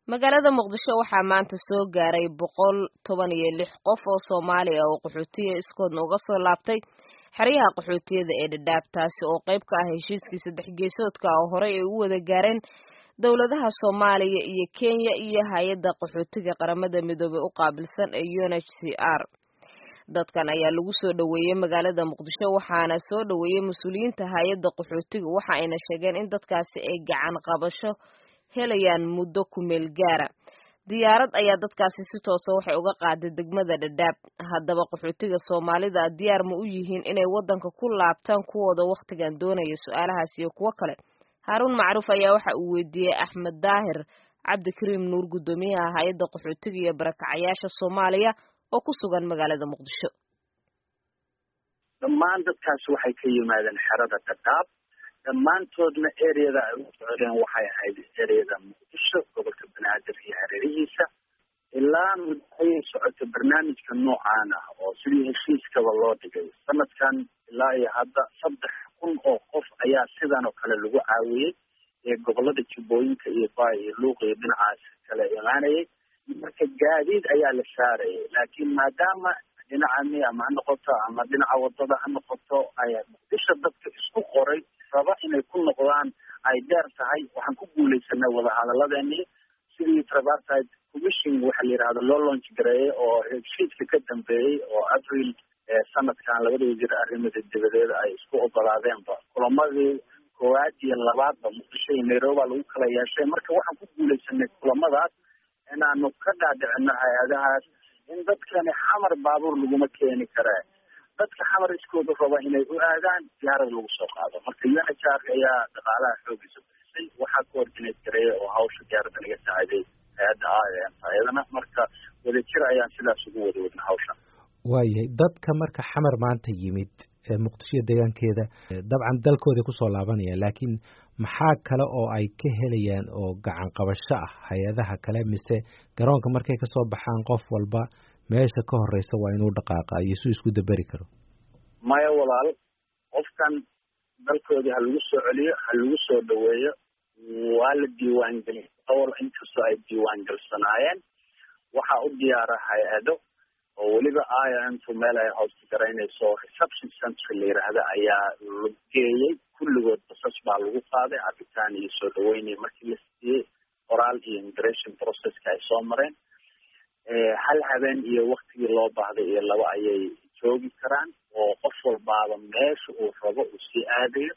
magaalada muqdisho waxaa maanta soo gaaray boqol toban iyo lix qof oo soomaali ah oo qaxootiya iskoodna uga soo laabtay xeryaha qaxootiyada ee dhadhaab taasi oo qayb ka ah heshiiskii saddex geesoodka oo horey ay u wada gaareen dowladaha soomaaliya iyo kenya iyo hay-adda qaxootiga qaramada midoobey u qaabilsan ee u n h c r dadkan ayaa lagu soo dhoweeyey magaalada muqdisho waxaana soo dhoweeyey mas-uuliyiinta hay-adda qaxootiga waxa ayna sheegeen in dadkaasi ay gacan qabasho helayaan muddo ku meel gaara diyaarad ayaa dadkaasi si toosa waxay uga qaaday degmada dhadhaab haddaba qaxootiga soomaalida diyaar ma u yihiin inay waddanka ku laabtaan kuwooda wakhtigan doonaya su-aalahaas iyo kuwo kale haaruun macruuf ayaa waxa uu weydiiyey axmed daahir cabdikariim nuur guddoomiyaha hay-adda qaxootiga iyo barakacayaasha soomaaliya oo ku sugan magaalada muqdisho dhammaan dadkaasi waxay ka yimaadeen xerada dhadhaab dhammaantoodna ereyada ay u socdeen waxay ahayd ereyada muqdisho gobolka banaadir iyo hareerihiisa ilaa muddo ayay socotay barnaamijka noocaan ah oo sidii heshiiskaba loo dhigay sanadkan ilaa iyo hadda saddex kun oo qof ayaa sidan oo kale lagu caawiyey ee gobolada jubbooyinka iyo baay iyo luuq iyo dhinacaas kale imaanayay marka gaadiid ayaa la saarayay laakiin maadaama dhinaca mi ama ha noqoto ama dhinaca wadada ha noqoto ay muqdisho dadka isku qoray raba inay ku noqdaan ay dheer tahay waxaan ku guuleysanay wadahadaladeenii sidii tripartite commission waxa la yidhahda loo launch gareeyey oo heshiiska ka dambeeyey oo abril sanadkan labada wasiir arrimada dibadeed ay isku ogolaadeenba kulamadii koowaad iyo labaadba muqdisho iyo nairobi lagu kala yeeshay marka waxaan ku guuleysanay kulamadaas inaanu ka dhaadhicino hay-adahaas in dadkani xamar baabuur laguma keeni karee dadka xamar iskooda raba inay u aadaan diyaarad lagu soo qaado marka u n h r ayaa dhaqaalaha xoogiisa bixisay waxaa coordinate gareeya oo hawsha diyaaradda naga saaciday hay-adda a ayadana marka wadajir ayaan sidaas ugu wada wadna hawshan waayahay dadka marka xamar maanta yimid muqdisho deegaankeeda dabcan dalkooday kusoo laabanayaan laakiin maxaa kale oo ay ka helayaan oo gacan qabasho ah hay-adaha kale mise garoonka markay kasoo baxaan qof walba meesha ka horeysa waa inuu dhaqaaqa iyo suu isku daberi karo maya walaal qofkan dalkoodii ha lagu soo celiyo ha lagu soo dhaweeyo waa la diiwaangeliya awal inkastoo ay diiwaangalsanaayeen waxaa u diyaara hay-ado oo weliba intu meel ay hoosta garaynayso reception centry la yidhaahda ayaa la geeyey kulligood basas baa lagu qaaday cabitaan iyo soo dhaweynay markii la siiyey qoraal iyo immigration processka ay soo mareen hal habeen iyo waktigii loo baahday iyo laba ayay joogi karaan oo qof walbaaba meesha uu rabo uu sii aadayo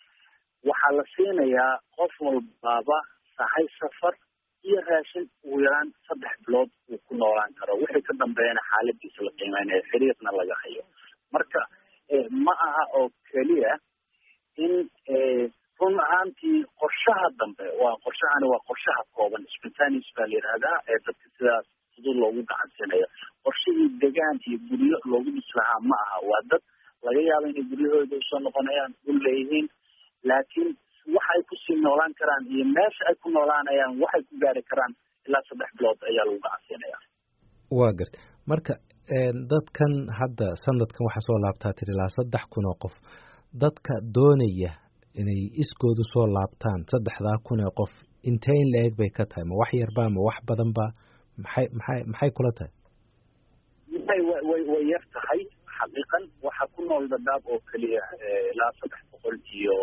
waxaa la siinayaa qof walbaaba sahay safar iyo raashin ugu yaraan saddex bilood uu ku noolaan karo wixii ka dambeeyana xaaladiisa la qiimeynayo xiriirna laga hayo marka ma aha oo keliya in run ahaantii qorshaha dambe waa qorshahani waa qorshaha kooban spontanis baa la yidhahdaa ee dadka sidaas fudud loogu gacansinayo qorshihii degaan iyo guryo loogu dhis lahaa ma aha waa dad laga yaaba inay guryahooda usoo noqonayaan u leeyihiin laakiin waxay kusii noolaan karaan iyo meesha ay ku noolaanayaan waxay ku gaari karaan ilaa saddex bilood ayaa lagu gacansiinaya waa garta marka dadkan hadda sanadkan waxaa soo laabtaa tiri ilaa saddex kun oo qof dadka doonaya inay iskoodu soo laabtaan saddexdaa kun ee qof intee in la-eg bay ka tahay ma wax yarba ma wax badanba maxay maxay maxay kula tahay way way way yar tahay xaqiiqan waxaa ku nool dhadhaab oo keliya ilaa saddex boqol iyo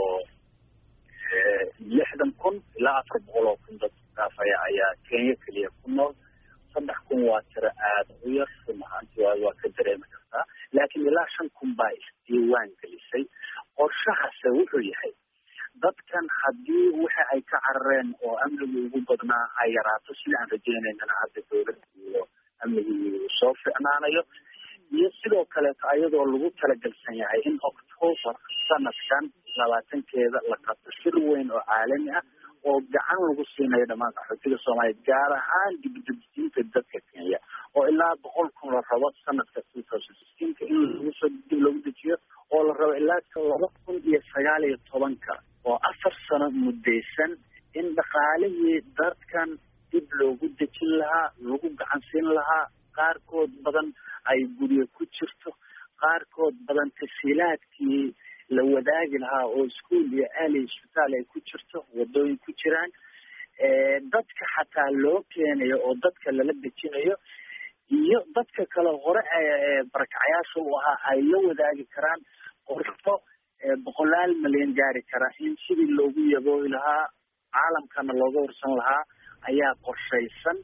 lixdan kun ilaa afar boqol oo kun dad kaafaya ayaa kenya keliya ku nool saddex kun waa tiro aada u yar run ahaanti waa waa ka dareemi kartaa laakiin ilaa shan kun baa isdiiwaan gelisay qorshahase wuxuu yahay dadkan haddii waxa ay ka carareen oo amnigii ugu badnaa ay yaraato sida aan rajeynaynana hadda dowladda iyo amnigii uu soo ficnaanayo iyo sidoo kaleeto ayadoo lagu talagelsan yahay in october sanadkan labaatankeeda la qabto shir weyn oo caalami ah oo gacan lagu siinayo dhammaan qaxootiga soomaaliya gaar ahaan dibdejinta dadka kenya oo ilaa boqol kun la rabo sanadka two thousand sixteenka in lagusoo dib lagu dejiyo oo la rabo ilaa laba kun iyo sagaal iyo tobanka oo afar sano muddaysan in dhaqaalihii dadkan dib loogu dejin lahaa lagu gacansiin lahaa qaarkood badan ay guryo ku jirto qaarkood badan tasiilaadkii la wadaagi lahaa oo iskuol iyo ali isbitaal ay ku jirto wadooyin ku jiraan dadka xataa loo keenayo oo dadka lala dejinayo iyo dadka kale hore barakacayaasha u ahaa ay la wadaagi karaan qorsho boqolaal milyan gaari kara in sidii loogu yaboohi lahaa caalamkana looga warsan lahaa ayaa qorshaysan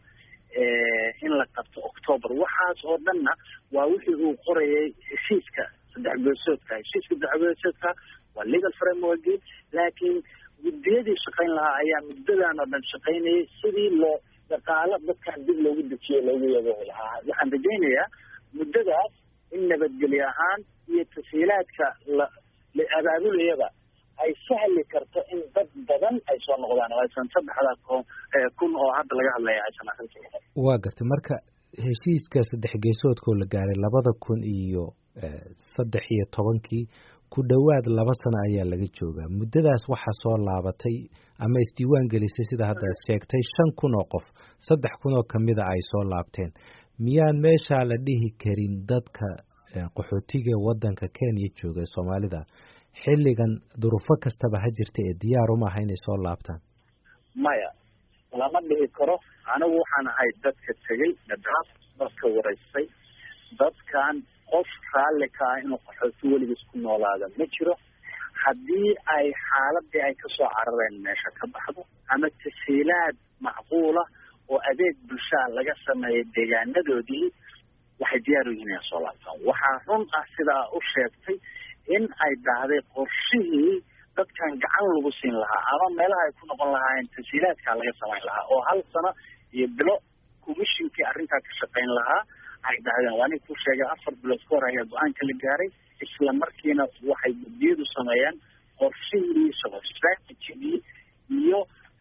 in la qabto octoober waxaas oo dhanna waa wixii uu qorayay heshiiska saddex goosoodka heshiiska saddex goosoodka waa legal frameworki laakiin guddiyadii shaqayn lahaa ayaa muddadan oo dhan shaqaynayay sidii loo dhaqaalo dadkan dib loogu dejiyo loogu yaboohi lahaa waxaan rajaynayaa muddadaas in nabadgelyo ahaan iyo tasiilaadka la la abaabulayaba ay sahli karto in dad badan ay soo noqdaan oo aysan saddexda kun oo hadda laga hadlaya aysan arrinta noqon waa gartay marka heshiiska saddex geesoodkoo la gaaray labada kun iyo saddex iyo tobankii ku dhowaad laba sano ayaa laga joogaa muddadaas waxaa soo laabatay ama isdiiwaan gelisay sida hadda sheegtay shan kun oo qof saddex kun oo kamida ay soo laabteen miyaan meeshaa la dhihi karin dadka qaxootiga waddanka kenya jooga ee soomaalida xilligan duruufo kastaba ha jirta ee diyaar uma aha inay soo laabtaan maya lama dhihi karo anigu waxaan ahay dadka tegey nadaaf dadka waraystay dadkan qof raalli ka ah inuu qaxooti weligiis ku noolaada ma jiro haddii ay xaaladii ay kasoo carareen meesha ka baxdo ama tasiilaad macquula oo adeeg bulshaa laga sameeyay deegaanadoodii waxay diyaar u yihiin inay soo laabtaan waxaa run ah sidaa u sheegtay in ay dhahday qorshihii dadkan gacan lagu siin lahaa ama meelaha ay ku noqon lahaayeen tasiilaadkaa laga samayn lahaa oo hal sano iyo bilo commishinkii arrintaa ka shaqayn lahaa ay dhahdeen waa nin ku sheegay afar bilood ka hor ayaa go-aanka la gaaray isla markiina waxay guddiyadu sameeyeen qorshihii shaqo strategigii iyo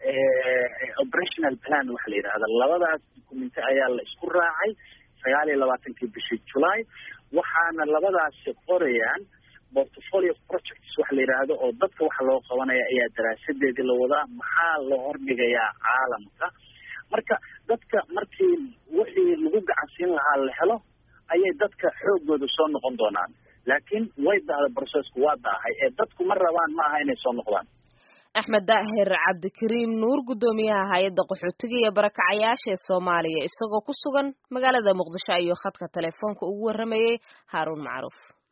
operational plan waxa la yidhahda labadaas dukumenti ayaa la isku raacay sagaal iyo labaatankii bishii july waxaana labadaasi qorayaan portfolio projects waxa la yidhaahdo oo dadka waxa loo qabanaya ayaa daraasadeedii la wadaa maxaa loo hordhigayaa caalamka marka dadka markii wixii lagu gacansiin lahaa la helo ayay dadka xoogooda soo noqon doonaan laakiin way dahda processku waa daahay ee dadku ma rabaan ma aha inay soo noqdaan axmed daahir cabdikariim nuur guddoomiyaha hay-adda qaxootiga iyo barakacayaasha ee soomaaliya isagoo ku sugan magaalada muqdisho ayuu khadka telefoonka ugu warramayey haaruun macruuf